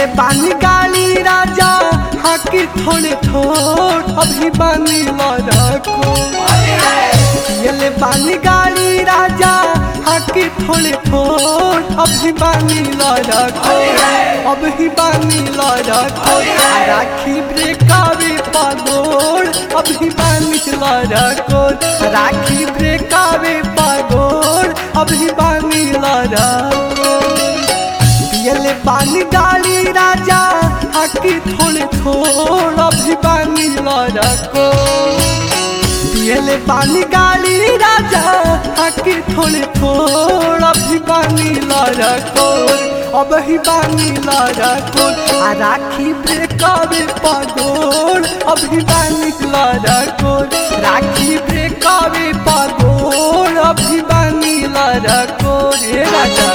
पियले पानी गाली राजा हाकी थोड़े थोड़ अभी बानी लड़को पियले पानी गाली राजा हाकी थोड़े थोड़ अभी बानी लड़को अभी बानी लड़को राखी ब्रेकावे पागोड़ अभी बानी लड़को राखी ब्रेकावे पागोड़ अभी बानी लड़को पियले पानी गाली राजा हाकी थोड़े थोड़ अभी बानी लड़को पियले पानी गाली राजा हाकी थोड़े थोड़ अभी बानी लड़को अब ही बानी लड़को आ राखी ब्रेकावे पगोड़ अभी बानी लड़को राखी ब्रेकावे पगोड़ अभी बानी लड़को रे राजा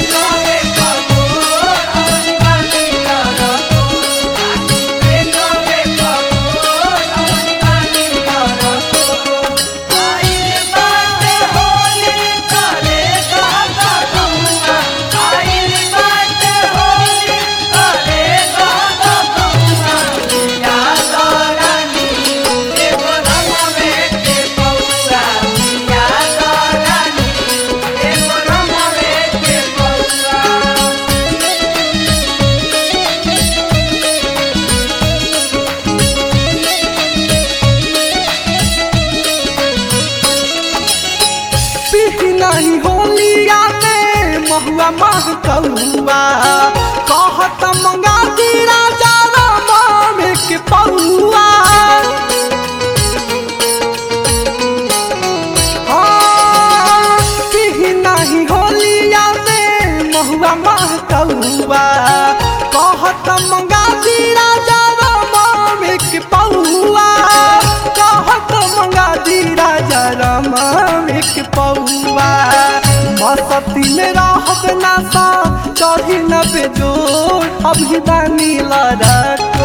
पीही नहीं होलिया में महुआ मह कौआ कहत मंगा दी राजा राम में के पौआ हाँ, पीही नहीं होलिया में महुआ मह कौआ कहत मंगा दी राजा राम में के पौआ कहत मंगा दी राजा राम एक पौआ मसती में रहब नासा चढ़ी न बेजोर अभी बानी लड़को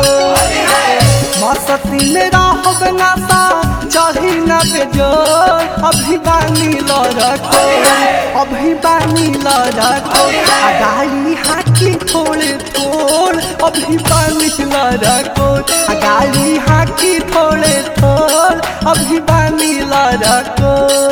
मसती में रहब नासा चढ़ी न बेजोर अभी बानी लड़को अभी बानी लड़को आ गाली हाकी थोड़े थोड़ अभी बानी लड़को आ गाली हाकी थोड़े थोड़ अभी बानी लड़को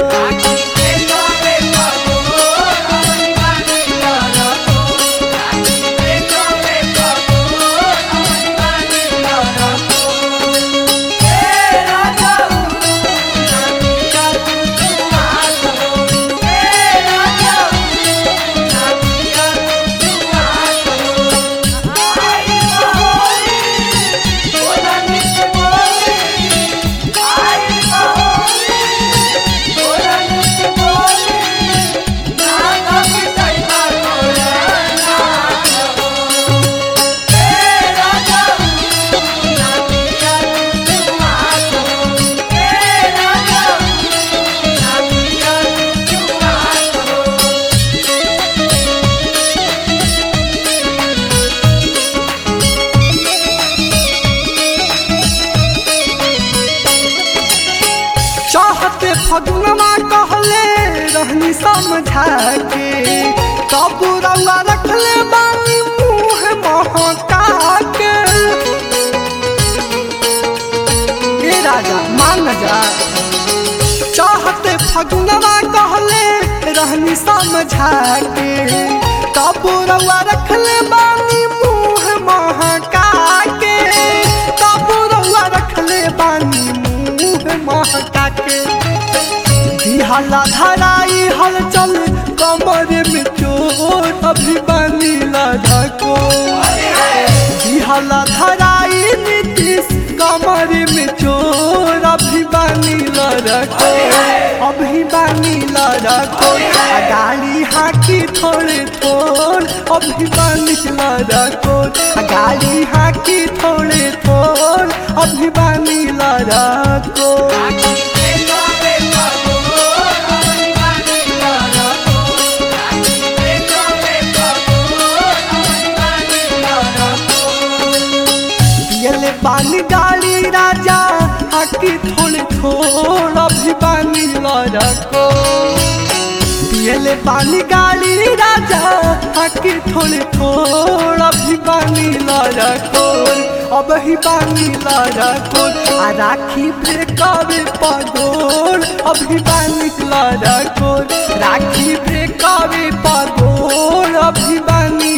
चाहते फगुनमा कहले रहनी समझा के तब रउआ रखले बानी मुँह महका के ए राजा मान जा चाहते फगुनमा कहले रहनी समझा के तब रउआ रखले बानी मुँह महका के तब रउआ रखले बानी मुँह महका के दिहला धराई हलचल कमर में चोट अभी बानी लड़को दिहला धराई नीतीश कमर में चोर अभी बानी लड़को अभी बानी लड़को आ गाड़ी हाकी थोड़े थोड़ अभी बानी लड़को आ गाड़ी हाकी थोड़े थोड़ अभी बानी लड़को पियले पानी गाली राजा हाकी थोड़े थोड़ अभी बानी लड़को पियले पानी गाड़ी राजा आके थोड़े थोड़ अभी पानी लड़ा कोर अब ही पानी लड़ा कोर आ राखी ब्रेकवे पगोर अभी पानी लड़ा कोर राखी ब्रेकवे पगोर अभी पानी